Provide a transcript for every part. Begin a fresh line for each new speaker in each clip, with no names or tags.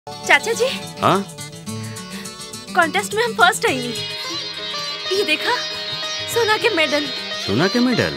चाचा जी
हाँ
कॉन्टेस्ट में हम फर्स्ट आई ये देखा सोना के मेडल
सोना के मेडल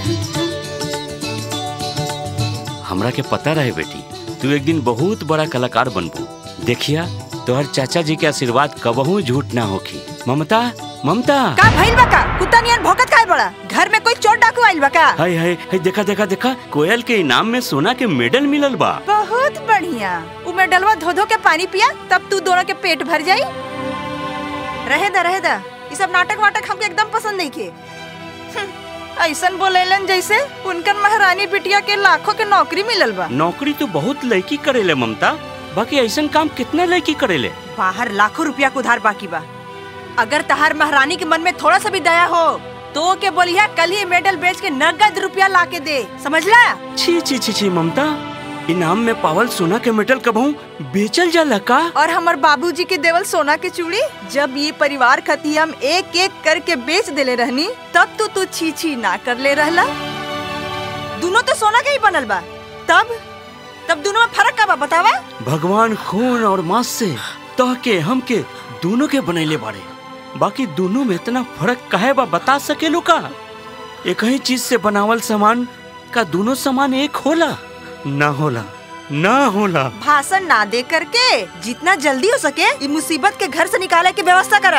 हमरा के पता रहे बेटी तू एक दिन बहुत बड़ा कलाकार बनबू देखिया तोहर चाचा जी के आशीर्वाद कबहू झूठ ना होखी ममता ममता
का भइल बा का कुत्ता नियन भौंकत काहे बड़ा घर में कोई चोर डाकू आइल बा का
हाय हाय हाय देखा देखा देखा कोयल के इनाम में सोना के मेडल मिलल बा
बहुत बढ़िया उ में डलवा धो धो के पानी पिया तब तू दोनों के पेट भर जाई रहे दा रहे दा ये सब नाटक वाटक हमके एकदम पसंद नहीं के हम्म, ऐसन बोलेलन जैसे उनकर महारानी बिटिया के लाखों के नौकरी मिलल बा
नौकरी तो बहुत लड़की करेले ममता बाकी ऐसन काम कितने लड़की करेले
बाहर लाखों रुपया के उधार बाकी बा अगर तहार महारानी के मन में थोड़ा सा भी दया हो तो के बोलिया कल ही मेडल बेच के नगद रुपया ला के दे समझला
छी छी छी छी ममता इनाम में पावल सोना के मेडल कबहू बेचल जाला का
और हमार बाबूजी के देवल सोना के चूड़ी जब ये परिवार खती हम एक एक करके बेच देले रहनी तब तो तू छी छी ना कर ले रहला दोनों तो सोना के ही बनल बा तब तब दोनों में फर्क का बा बतावा
भगवान खून और मांस से तह के हम के दोनों के बनैले बाड़े बाकी दोनों में इतना फर्क काहे बा बता सकेलू का एक ही चीज से बनावल सामान का दोनों सामान एक होला ना होला ना होला
भाषण ना दे करके जितना जल्दी हो सके ये मुसीबत के घर से निकाले की व्यवस्था करा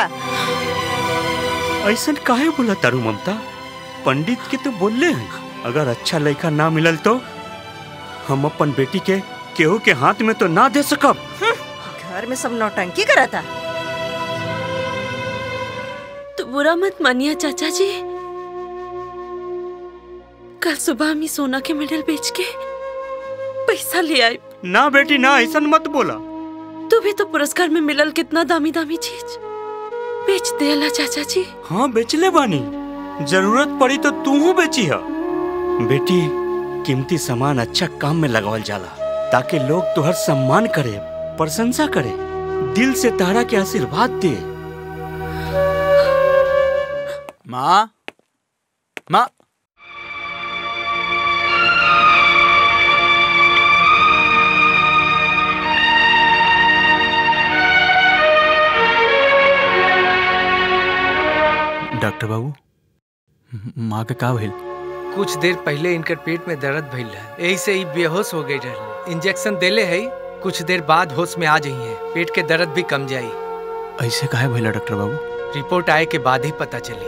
ऐसा काहे बोला तारू ममता पंडित के तो बोलले हैं अगर अच्छा लड़का ना मिलल तो हम अपन बेटी के केहू के हाथ में तो ना दे सकब
घर में सब नौटंकी करा था
तो बुरा मत मानिए चाचा जी कल सुबह हम ही सोना के मेडल बेच के पैसा ले आए
ना बेटी ना ऐसा मत बोला
तू भी तो पुरस्कार में मिलल कितना दामी दामी चीज बेच देला चाचा जी
हाँ बेचले बानी जरूरत पड़ी तो तू बेची है बेटी कीमती सामान अच्छा काम में लगावल जाला ताकि लोग तुहर सम्मान करे प्रशंसा करे दिल से तारा के आशीर्वाद दे
माँ माँ डॉक्टर बाबू म- माँ के का भइल
कुछ देर पहले इनकर पेट में दर्द भइल रहे यही से ही बेहोश हो गई रहे इंजेक्शन देले है कुछ देर बाद होश में आ जाई है पेट के दर्द भी कम जाई
ऐसे काहे भइला डॉक्टर बाबू
रिपोर्ट आए के बाद ही पता चली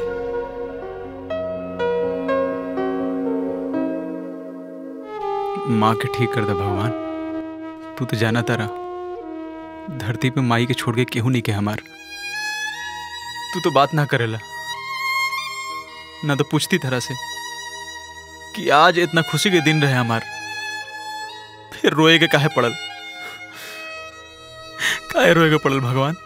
माँ के ठीक कर दे भगवान तू तो जाना तारा धरती पे माई के छोड़ के केहू नहीं के हमार तू तो बात ना करेला ना तो पूछती तरह से कि आज इतना खुशी के दिन रहे हमार फिर रोए के काहे पड़ल काहे रोए के पड़ल भगवान